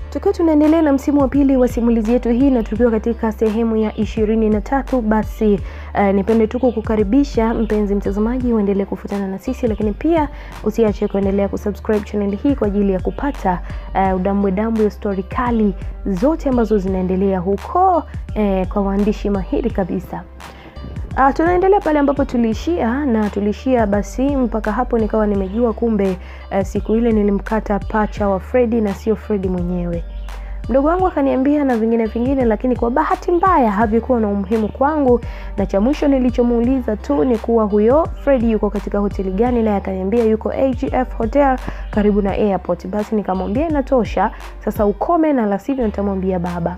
Tukiwa tunaendelea na msimu wa pili wa simulizi yetu hii na tukiwa katika sehemu ya ishirini na tatu, basi uh, nipende tu kukukaribisha mpenzi mtazamaji uendelee kufuatana na sisi, lakini pia usiache kuendelea kusubscribe channel hii kwa ajili ya kupata uh, udambwe dambwe ya stori kali zote ambazo zinaendelea huko uh, kwa waandishi mahiri kabisa. Uh, tunaendelea pale ambapo tuliishia na tuliishia basi mpaka hapo nikawa nimejua kumbe uh, siku ile nilimkata pacha wa Fredi na sio Fredi mwenyewe. Mdogo wangu akaniambia na vingine vingine, lakini kwa bahati mbaya havikuwa na umuhimu kwangu, na cha mwisho nilichomuuliza tu ni kuwa huyo Fredi yuko katika hoteli gani, naye akaniambia yuko AGF Hotel karibu na airport. Basi nikamwambia inatosha, sasa ukome na la sivyo nitamwambia baba.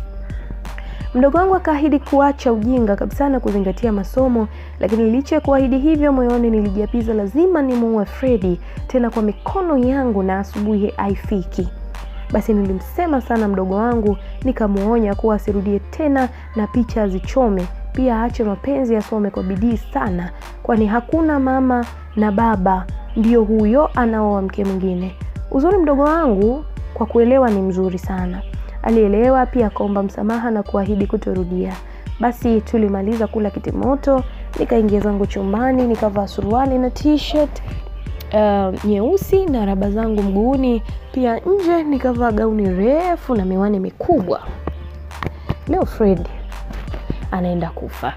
Mdogo wangu akaahidi kuacha ujinga kabisa na kuzingatia masomo, lakini licha ya kuahidi hivyo, moyoni nilijiapiza lazima nimuue Fredi, tena kwa mikono yangu na asubuhi haifiki. Basi nilimsema sana mdogo wangu, nikamuonya kuwa asirudie tena na picha azichome, pia aache mapenzi, asome kwa bidii sana, kwani hakuna mama na baba ndio huyo anaoa mke mwingine. Uzuri mdogo wangu kwa kuelewa ni mzuri sana alielewa pia akaomba msamaha na kuahidi kutorudia. Basi tulimaliza kula kitimoto, nikaingia zangu chumbani, nikavaa suruali na t-shirt uh, nyeusi na raba zangu mguuni, pia nje nikavaa gauni refu na miwani mikubwa. Leo Fred anaenda kufa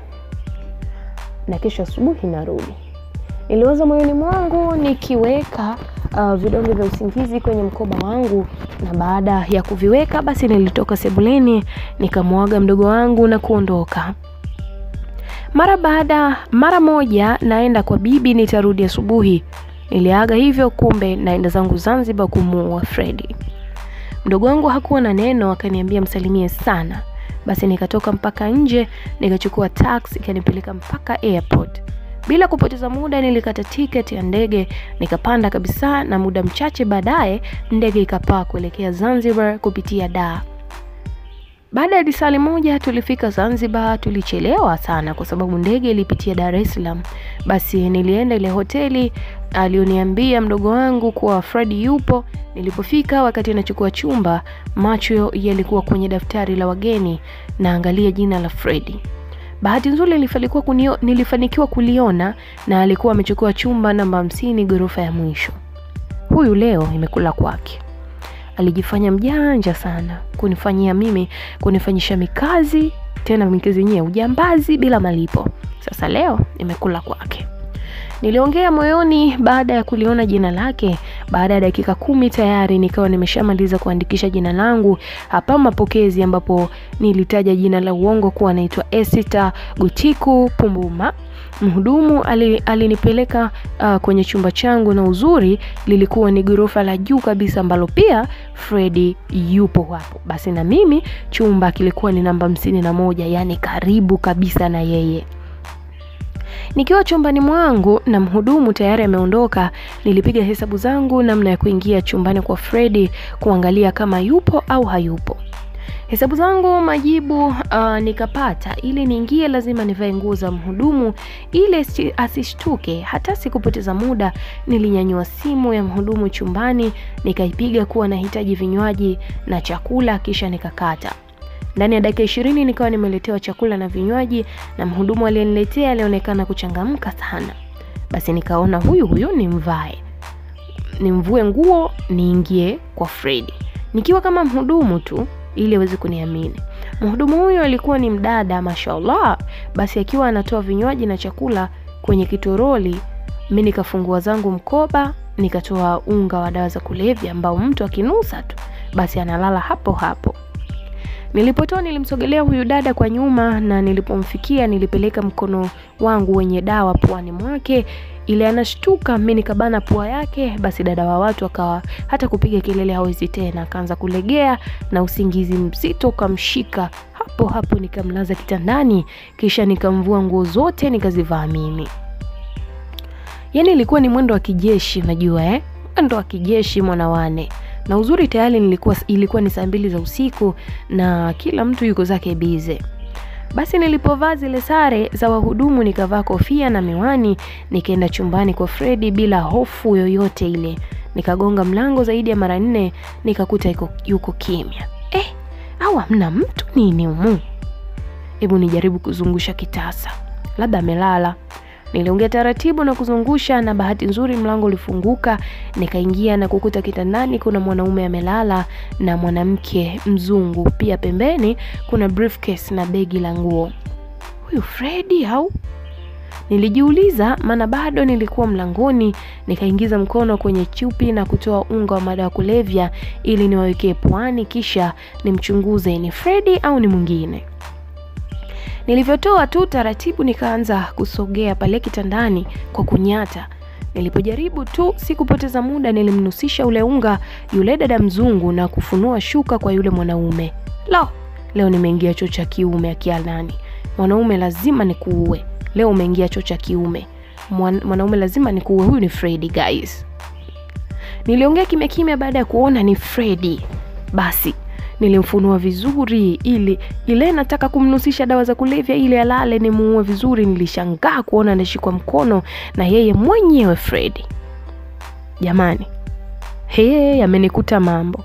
na kesho asubuhi narudi, niliwaza moyoni mwangu nikiweka uh, vidonge vya usingizi kwenye mkoba wangu, na baada ya kuviweka basi nilitoka sebuleni nikamwaga mdogo wangu na kuondoka. Mara baada mara moja naenda kwa bibi, nitarudi asubuhi. Niliaga hivyo, kumbe naenda zangu Zanzibar kumuua Fredi. Mdogo wangu hakuwa na neno, akaniambia msalimie sana. Basi nikatoka mpaka nje, nikachukua taxi ikanipeleka mpaka airport. Bila kupoteza muda nilikata tiketi ya ndege nikapanda kabisa, na muda mchache baadaye ndege ikapaa kuelekea Zanzibar kupitia Dar. Baada ya lisali moja tulifika Zanzibar. Tulichelewa sana kwa sababu ndege ilipitia Dar es Salaam. Basi nilienda ile hoteli alioniambia mdogo wangu kuwa Fredi yupo. Nilipofika wakati nachukua chumba, macho yalikuwa kwenye daftari la wageni, naangalia jina la Fredi. Bahati nzuri nilifanikiwa kunio, nilifanikiwa kuliona na alikuwa amechukua chumba namba hamsini ghorofa ya mwisho. Huyu leo imekula kwake. Alijifanya mjanja sana kunifanyia mimi kunifanyisha mikazi, tena mikazi yenyewe ujambazi bila malipo. Sasa leo imekula kwake. Niliongea moyoni baada ya kuliona jina lake. Baada ya dakika kumi tayari nikawa nimeshamaliza kuandikisha jina langu hapa mapokezi, ambapo nilitaja jina la uongo kuwa naitwa Esita Gutiku Pumbuma. Mhudumu alinipeleka uh, kwenye chumba changu, na uzuri lilikuwa ni ghorofa la juu kabisa ambalo pia Fredi yupo hapo. Basi na mimi chumba kilikuwa ni namba hamsini na moja, yaani karibu kabisa na yeye. Nikiwa chumbani mwangu na mhudumu tayari ameondoka, nilipiga hesabu zangu namna ya kuingia chumbani kwa Fredi kuangalia kama yupo au hayupo. Hesabu zangu majibu uh, nikapata. Ili niingie lazima nivae nguo za mhudumu ili asishtuke. Hata sikupoteza muda, nilinyanyua simu ya mhudumu chumbani nikaipiga kuwa nahitaji vinywaji na chakula, kisha nikakata. Ndani ya dakika ishirini nikawa nimeletewa chakula na vinywaji, na mhudumu aliyeniletea alionekana kuchangamka sana. Basi nikaona huyu huyu nimvae, nimvue nguo niingie kwa Fredi nikiwa kama mhudumu tu ili aweze kuniamini. Mhudumu huyo alikuwa ni mdada mashallah. Basi akiwa anatoa vinywaji na chakula kwenye kitoroli, mi nikafungua zangu mkoba nikatoa unga wa dawa za kulevya ambao mtu akinusa tu basi analala hapo hapo. Nilipotoa nilimsogelea huyu dada kwa nyuma, na nilipomfikia nilipeleka mkono wangu wenye dawa puani mwake, ile anashtuka, mimi nikabana pua yake. Basi dada wa watu akawa hata kupiga kelele hawezi tena, akaanza kulegea na usingizi mzito ukamshika hapo hapo. Nikamlaza kitandani, kisha nikamvua nguo zote nikazivaa mimi. Yani ilikuwa ni mwendo wa kijeshi, unajua eh, mwendo wa kijeshi mwanawane na uzuri tayari nilikuwa ilikuwa ni saa mbili za usiku na kila mtu yuko zake bize. Basi nilipovaa zile sare za wahudumu, nikavaa kofia na miwani, nikaenda chumbani kwa Fredi bila hofu yoyote ile. Nikagonga mlango zaidi ya mara nne, nikakuta yuko, yuko kimya. Eh, au hamna mtu nini humu? Hebu nijaribu kuzungusha kitasa, labda amelala. Niliongea taratibu na kuzungusha, na bahati nzuri mlango ulifunguka. Nikaingia na kukuta kitandani kuna mwanaume amelala na mwanamke mzungu pia. Pembeni kuna briefcase na begi la nguo. Huyu Fredi au? Nilijiuliza, maana bado nilikuwa mlangoni. Nikaingiza mkono kwenye chupi na kutoa unga wa madawa ya kulevya ili niwawekee puani, kisha nimchunguze ni Fredi au ni mwingine. Nilivyotoa tu taratibu, nikaanza kusogea pale kitandani kwa kunyata. Nilipojaribu tu si kupoteza muda, nilimnusisha ule unga yule dada mzungu na kufunua shuka kwa yule mwanaume. Lo, leo nimeingia choo cha kiume. Akialani mwanaume, lazima nikuue leo. Umeingia choo cha kiume Mwan, mwanaume lazima nikuue. Huyu ni Fredi guys. Niliongea kimya kimya. Baada ya kuona ni Fredi, basi nilimfunua vizuri ili ile nataka kumnusisha dawa za kulevya ili alale nimuue vizuri. Nilishangaa kuona anashikwa mkono na yeye mwenyewe Fredi. Jamani, he, yamenikuta mambo,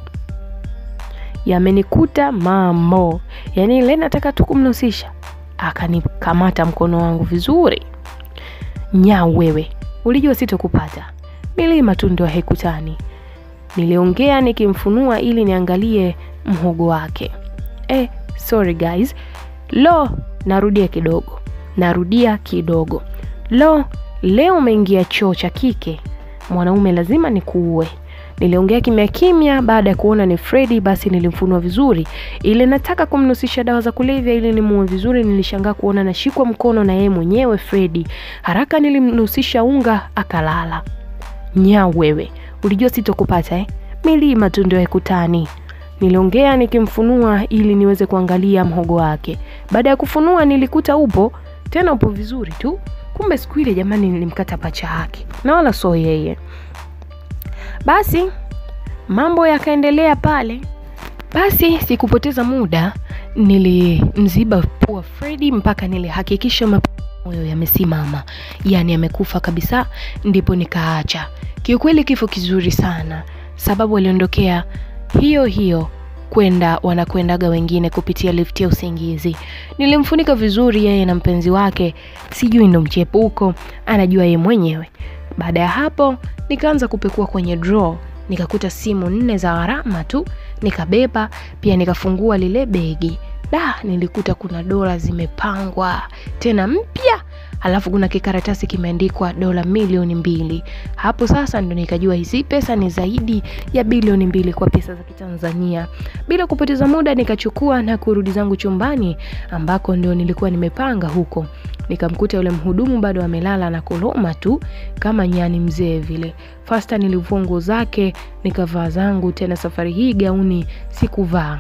yamenikuta mambo. Yaani ile nataka tu kumnusisha, akanikamata mkono wangu vizuri. Nya wewe, ulijua sitokupata, milima tu ndio haikutani. Niliongea nikimfunua ili niangalie mhogo wake. Eh, sorry guys. Lo, narudia kidogo, narudia kidogo. Lo, leo umeingia choo cha kike, mwanaume lazima nikuue. Niliongea kimya kimya. Baada ya kuona ni Fredi, basi nilimfunua vizuri ili nataka kumnusisha dawa za kulevya ili nimuue vizuri. Nilishangaa kuona nashikwa mkono na yeye mwenyewe Fredi. Haraka nilimnusisha unga akalala. Nya wewe, ulijua sitokupata eh? Milima tu ndio haikutani. Niliongea nikimfunua ili niweze kuangalia mhogo wake. Baada ya kufunua, nilikuta upo tena, upo vizuri tu. Kumbe siku ile jamani, nilimkata pacha yake na wala so yeye. Basi mambo yakaendelea pale. Basi sikupoteza muda, nilimziba pua Fredi mpaka nilihakikisha moyo yamesimama, yaani amekufa kabisa, ndipo nikaacha. Kiukweli kifo kizuri sana, sababu aliondokea hiyo hiyo kwenda wanakwendaga wengine kupitia lifti ya usingizi. Nilimfunika vizuri yeye na mpenzi wake, sijui ndo mchepuko, anajua yeye mwenyewe. Baada ya hapo nikaanza kupekua kwenye draw, nikakuta simu nne za gharama tu, nikabeba pia, nikafungua lile begi da, nilikuta kuna dola zimepangwa tena mpya, halafu kuna kikaratasi kimeandikwa dola milioni mbili. Hapo sasa ndo nikajua hizi pesa ni zaidi ya bilioni mbili kwa pesa za Kitanzania. Bila kupoteza muda, nikachukua na kurudi zangu chumbani ambako ndio nilikuwa nimepanga huko. Nikamkuta yule mhudumu bado amelala na kuloma tu kama nyani mzee vile. Fasta nilivua nguo zake nikavaa zangu, tena safari hii gauni sikuvaa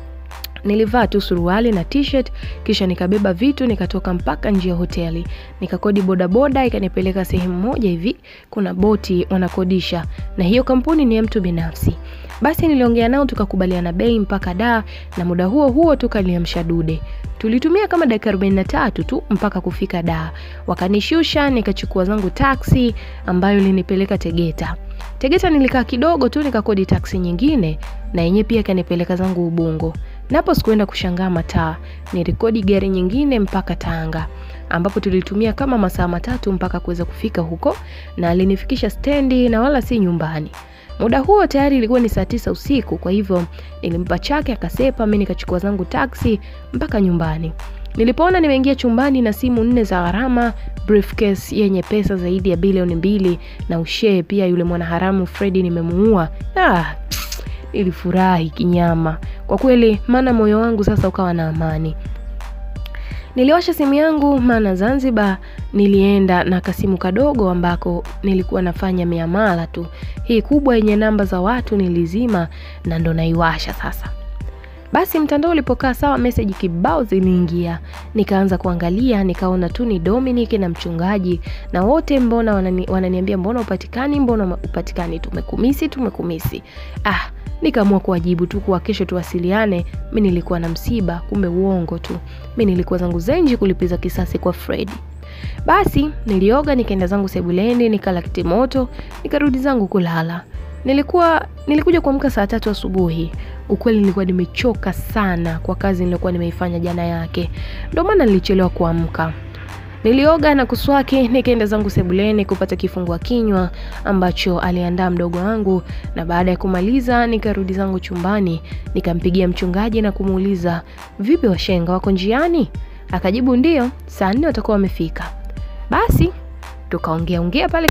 nilivaa tu suruali na t-shirt, kisha nikabeba vitu nikatoka mpaka nje ya hoteli. Nikakodi bodaboda ikanipeleka sehemu moja hivi, kuna boti wanakodisha, na hiyo kampuni ni ya mtu binafsi. Basi niliongea nao tukakubaliana bei mpaka Dar, na muda huo huo tukaliamsha dude. Tulitumia kama dakika 43 tu mpaka kufika Dar. Wakanishusha, nikachukua zangu taksi ambayo ilinipeleka Tegeta. Tegeta nilikaa kidogo tu nikakodi taksi nyingine na yenyewe pia kanipeleka zangu Ubungo. Napo sikuenda kushangaa mataa, nirekodi gari nyingine mpaka Tanga ambapo tulitumia kama masaa matatu mpaka kuweza kufika huko, na alinifikisha stendi na wala si nyumbani. Muda huo tayari ilikuwa ni saa tisa usiku, kwa hivyo nilimpa chake akasepa, mimi nikachukua zangu taksi mpaka nyumbani. Nilipoona nimeingia chumbani na simu nne za gharama, briefcase yenye pesa zaidi ya bilioni mbili na ushee pia yule mwanaharamu Fredi nimemuua. Ah, nilifurahi kinyama kwa kweli, maana moyo wangu sasa ukawa na amani. Niliwasha simu yangu, maana Zanzibar nilienda na kasimu kadogo ambako nilikuwa nafanya miamala tu. Hii kubwa yenye namba za watu nilizima na ndo naiwasha sasa. Basi mtandao ulipokaa sawa, meseji kibao ziliingia, nikaanza kuangalia, nikaona tu ni Dominic na mchungaji, na wote mbona wanani, wananiambia mbona upatikani, mbona upatikani, tumekumisi, tumekumisi. Ah, nikaamua kuwajibu tu kuwa kesho tuwasiliane. Mi nilikuwa na msiba, kumbe uongo tu. Mi nilikuwa zangu zenji kulipiza kisasi kwa Fredi. Basi nilioga, nikaenda zangu sebuleni, nikala kitimoto, nikarudi zangu kulala. Nilikuwa nilikuja kuamka saa tatu asubuhi. Ukweli nilikuwa nimechoka sana kwa kazi nilikuwa nimeifanya jana yake, ndio maana nilichelewa kuamka. Nilioga na kuswaki, nikaenda zangu sebuleni kupata kifungua kinywa ambacho aliandaa mdogo wangu, na baada ya kumaliza nikarudi zangu chumbani, nikampigia mchungaji na kumuuliza, vipi washenga wako njiani? Akajibu ndio, saa nne watakuwa wamefika. Basi tukaongea ongea pale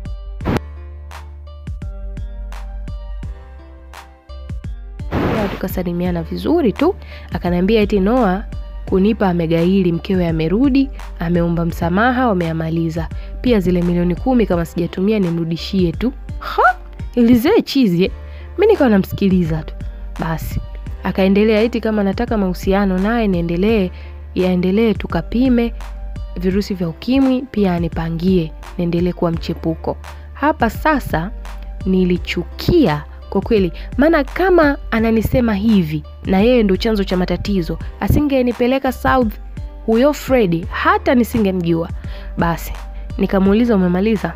tukasalimiana vizuri tu. Akaniambia eti Noah kunipa amegaili, mkewe amerudi, ameomba msamaha, wameamaliza. Pia zile milioni kumi kama sijatumia nimrudishie tu. Ha, ilizee chizi. Mimi nikawa namsikiliza tu. Basi akaendelea eti kama nataka mahusiano naye niendelee, yaendelee tukapime virusi vya ukimwi, pia anipangie niendelee kuwa mchepuko. Hapa sasa nilichukia kwa kweli, maana kama ananisema hivi na yeye ndo chanzo cha matatizo, asingenipeleka South huyo Fredi, hata nisingemjua. Basi nikamuuliza umemaliza,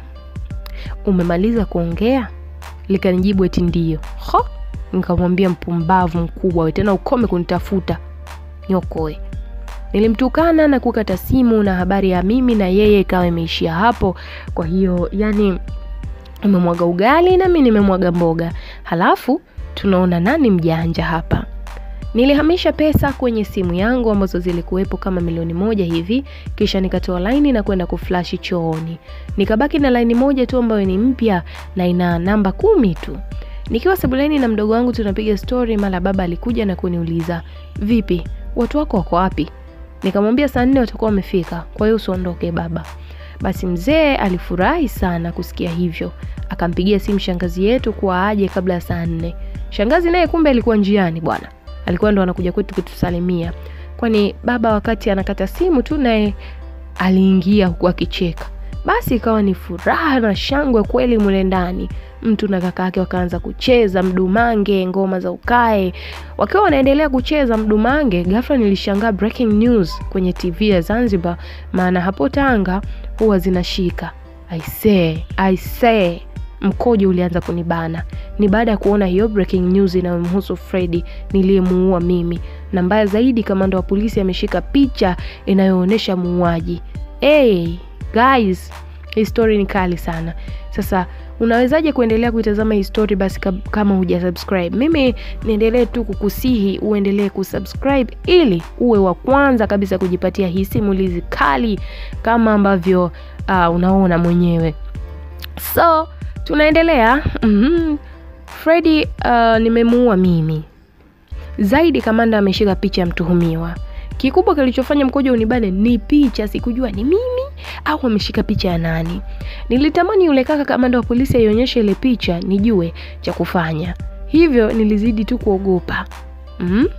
umemaliza kuongea? Likanijibu eti ndio. Ho, nikamwambia mpumbavu mkubwa we, tena ukome kunitafuta nyokoe. Nilimtukana na kukata simu, na habari ya mimi na yeye ikawa imeishia hapo. Kwa hiyo yani umemwaga ugali na mimi nimemwaga mboga, halafu tunaona nani mjanja hapa. Nilihamisha pesa kwenye simu yangu ambazo zilikuwepo kama milioni moja hivi, kisha nikatoa laini na kwenda kuflashi chooni. Nikabaki na laini moja tu ambayo ni mpya na ina namba kumi tu. Nikiwa sebuleni na mdogo wangu tunapiga stori, mara baba alikuja na kuniuliza vipi, watu wako wako wapi? Nikamwambia saa nne watakuwa wamefika, kwa hiyo usiondoke baba. Basi mzee alifurahi sana kusikia hivyo, akampigia simu shangazi yetu kuwa aje kabla ya saa nne. Shangazi naye kumbe alikuwa njiani bwana, alikuwa ndo anakuja kwetu kutusalimia, kwani baba wakati anakata simu tu naye aliingia huku akicheka. Basi ikawa ni furaha na shangwe kweli mule ndani. Mtu na kaka yake wakaanza kucheza mdumange, ngoma za ukae. Wakiwa wanaendelea kucheza mdumange, ghafla nilishangaa breaking news kwenye TV ya Zanzibar, maana hapo Tanga huwa zinashika. I say, I say, mkojo ulianza kunibana. Ni baada ya kuona hiyo breaking news inayomhusu Fredi niliyemuua mimi, na mbaya zaidi, kamanda wa polisi ameshika picha inayoonyesha muuaji. Hey, guys, hii story ni kali sana. Sasa unawezaje kuendelea kuitazama hii story basi kama huja subscribe? Mimi niendelee tu kukusihi uendelee kusubscribe ili uwe wa kwanza kabisa kujipatia hii simulizi kali kama ambavyo uh, unaona mwenyewe. So tunaendelea. mm-hmm. Fredi uh, nimemuua mimi. Zaidi kamanda ameshika picha ya mtuhumiwa. Kikubwa kilichofanya mkojo unibane ni picha, sikujua ni mimi au ameshika picha ya nani. Nilitamani yule kaka kamanda wa polisi aionyeshe ile picha nijue cha kufanya, hivyo nilizidi tu kuogopa mm?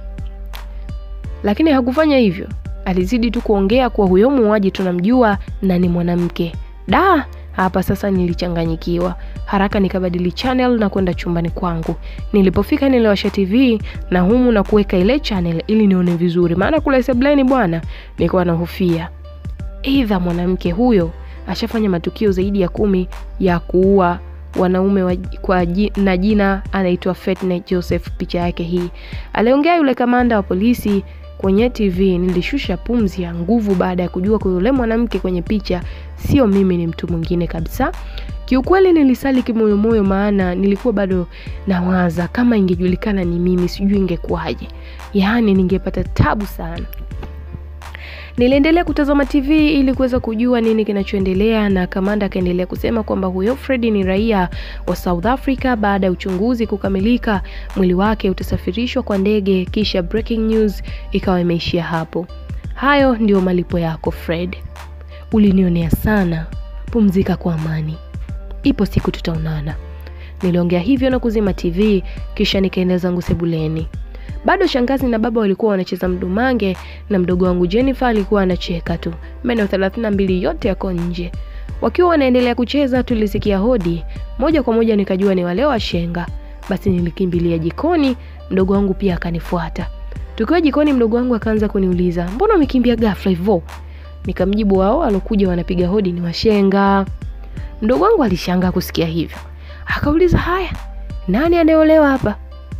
Lakini hakufanya hivyo, alizidi tu kuongea kuwa huyo muuaji tunamjua na ni mwanamke. Da, hapa sasa nilichanganyikiwa haraka, nikabadili channel na kwenda chumbani kwangu. Nilipofika niliwasha TV na humu na kuweka ile channel ili nione vizuri, maana kule sebleni bwana, nilikuwa nahofia aidha mwanamke huyo ashafanya matukio zaidi ya kumi ya kuua wanaume wa, kwa na jina anaitwa Fetne Joseph. Picha yake hii, aliongea yule kamanda wa polisi kwenye TV. Nilishusha pumzi ya nguvu baada ya kujua kwa yule mwanamke kwenye picha sio mimi, ni mtu mwingine kabisa. Kiukweli nilisali kimoyomoyo, maana nilikuwa bado nawaza kama ingejulikana ni mimi, sijui ingekuwaje. Yaani ningepata tabu sana. Niliendelea kutazama TV ili kuweza kujua nini kinachoendelea, na kamanda akaendelea kusema kwamba huyo Fredi ni raia wa South Africa. Baada ya uchunguzi kukamilika, mwili wake utasafirishwa kwa ndege, kisha breaking news ikawa imeishia hapo. Hayo ndio malipo yako Fred, ulinionea sana, pumzika kwa amani, ipo siku tutaonana. Niliongea hivyo na kuzima TV, kisha nikaenda zangu sebuleni. Bado shangazi na baba walikuwa wanacheza mdumange na mdogo wangu Jennifer alikuwa anacheka tu. Meno 32 yote yako nje. Wakiwa wanaendelea kucheza, tulisikia hodi. Moja kwa moja nikajua ni wale washenga. Basi nilikimbilia jikoni, mdogo wangu pia akanifuata. Tukiwa jikoni, mdogo wangu akaanza kuniuliza, mbona umekimbia ghafla hivyo? Nikamjibu wao walokuja wanapiga hodi ni washenga. Mdogo wangu alishangaa kusikia hivyo, akauliza haya, nani anayeolewa hapa,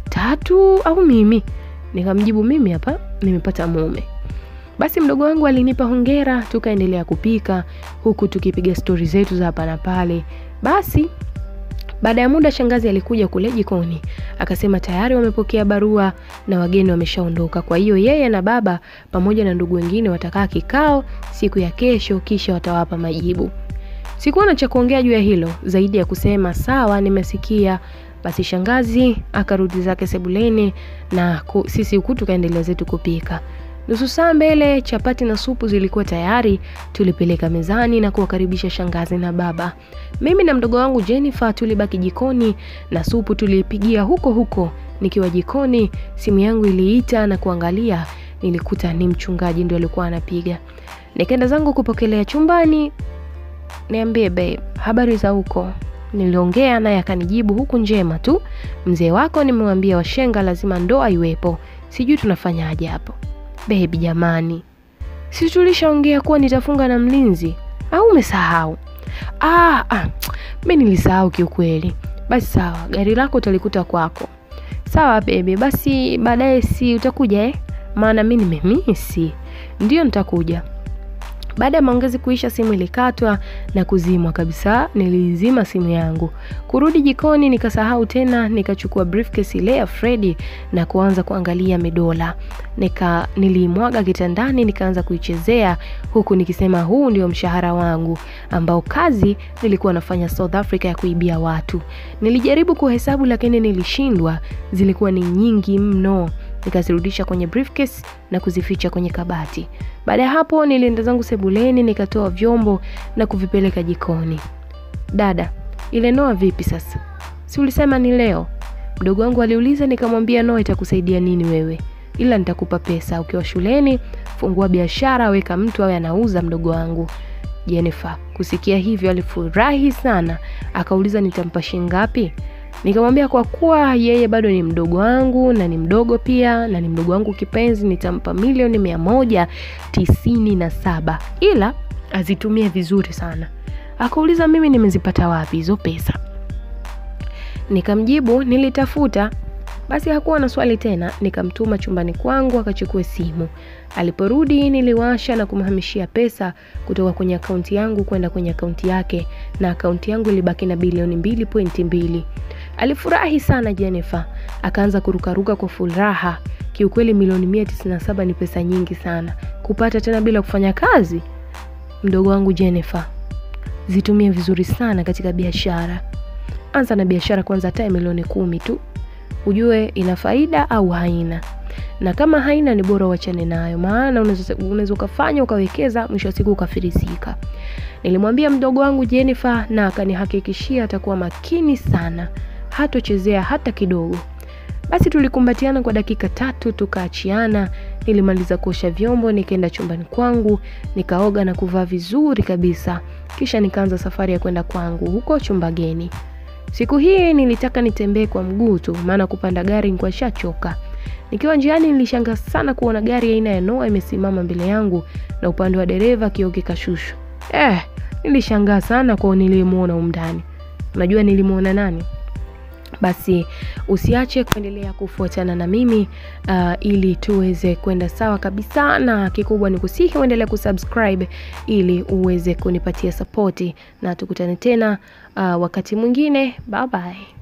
Tatu au mimi? Nikamjibu mimi hapa nimepata mume. Basi mdogo wangu alinipa hongera, tukaendelea kupika huku tukipiga stori zetu za hapa na pale. Basi baada ya muda shangazi alikuja kule jikoni akasema tayari wamepokea barua na wageni wameshaondoka. Kwa hiyo yeye na baba pamoja na ndugu wengine watakaa kikao siku ya kesho, kisha watawapa majibu. Sikuwa na cha kuongea juu ya hilo zaidi ya kusema sawa, nimesikia. Basi shangazi akarudi zake sebuleni na ku, sisi huku tukaendelea zetu kupika. Nusu saa mbele chapati na supu zilikuwa tayari, tulipeleka mezani na kuwakaribisha shangazi na baba. Mimi na mdogo wangu Jennifer tulibaki jikoni na supu tuliipigia huko huko. Nikiwa jikoni, simu yangu iliita na kuangalia, nilikuta ni mchungaji ndio alikuwa anapiga. Nikaenda zangu kupokelea chumbani. Niambie babe, habari za huko? Niliongea naye akanijibu huku njema tu. Mzee wako nimemwambia washenga lazima ndoa iwepo. Sijui tunafanyaje hapo. Bebi jamani, si tulishaongea kuwa nitafunga na mlinzi au umesahau? Ah, ah, mi nilisahau kiukweli. Basi sawa, gari lako utalikuta kwako. Sawa bebi, basi baadaye si utakuja eh? Maana mi nimemisi. Ndio nitakuja. Baada ya maongezi kuisha, simu ilikatwa na kuzimwa kabisa. Nilizima simu yangu. Kurudi jikoni nikasahau tena, nikachukua briefcase ile ya Freddy na kuanza kuangalia medola. Nika nilimwaga kitandani nikaanza kuichezea huku nikisema huu ndio mshahara wangu ambao kazi nilikuwa nafanya South Africa ya kuibia watu. Nilijaribu kuhesabu lakini nilishindwa, zilikuwa ni nyingi mno. Nikazirudisha kwenye briefcase na kuzificha kwenye kabati. Baada ya hapo nilienda zangu sebuleni nikatoa vyombo na kuvipeleka jikoni. Dada, ile noa vipi sasa? Si ulisema ni leo? Mdogo wangu aliuliza, nikamwambia noa itakusaidia nini wewe? Ila nitakupa pesa ukiwa shuleni, fungua biashara, weka mtu awe anauza. Mdogo wangu Jennifer kusikia hivyo alifurahi sana, akauliza nitampa shilingi ngapi? Nikamwambia kwa kuwa yeye bado ni mdogo wangu na ni mdogo pia na ni mdogo wangu kipenzi, nitampa milioni mia moja tisini na saba ila azitumie vizuri sana. Akauliza mimi nimezipata wapi hizo pesa? Nikamjibu nilitafuta. Basi hakuwa na swali tena, nikamtuma chumbani kwangu akachukue simu. Aliporudi niliwasha na kumhamishia pesa kutoka kwenye akaunti yangu kwenda kwenye akaunti yake, na akaunti yangu ilibaki na bilioni mbili pointi mbili. Alifurahi sana Jennifer, akaanza kurukaruka kwa furaha. Kiukweli milioni mia tisini na saba ni pesa nyingi sana kupata tena bila kufanya kazi. Mdogo wangu Jennifer, zitumie vizuri sana katika biashara. Anza na biashara kwanza, hata milioni kumi tu, ujue ina faida au haina, na kama haina ni bora uachane nayo, maana unaweza ukafanya ukawekeza, mwisho wa siku ukafirisika. Nilimwambia mdogo wangu Jennifer na akanihakikishia atakuwa makini sana, hatochezea hata kidogo. Basi tulikumbatiana kwa dakika tatu tukaachiana. Nilimaliza kuosha vyombo, nikaenda chumbani kwangu, nikaoga na kuvaa vizuri kabisa, kisha nikaanza safari ya kwenda kwangu huko Chumbageni. Siku hii nilitaka nitembee kwa mguu tu, maana kupanda gari nilikuwa nishachoka. Nikiwa njiani nilishangaa sana kuona gari aina ya Noah imesimama mbele yangu na upande wa dereva kioo kikashushwa. Eh, nilishangaa sana kwa nilimuona umndani. Unajua nilimuona nani? Basi usiache kuendelea kufuatana na mimi uh, ili tuweze kwenda sawa kabisa, na kikubwa ni kusihi uendelee kusubscribe ili uweze kunipatia sapoti, na tukutane tena uh, wakati mwingine. Bye bye.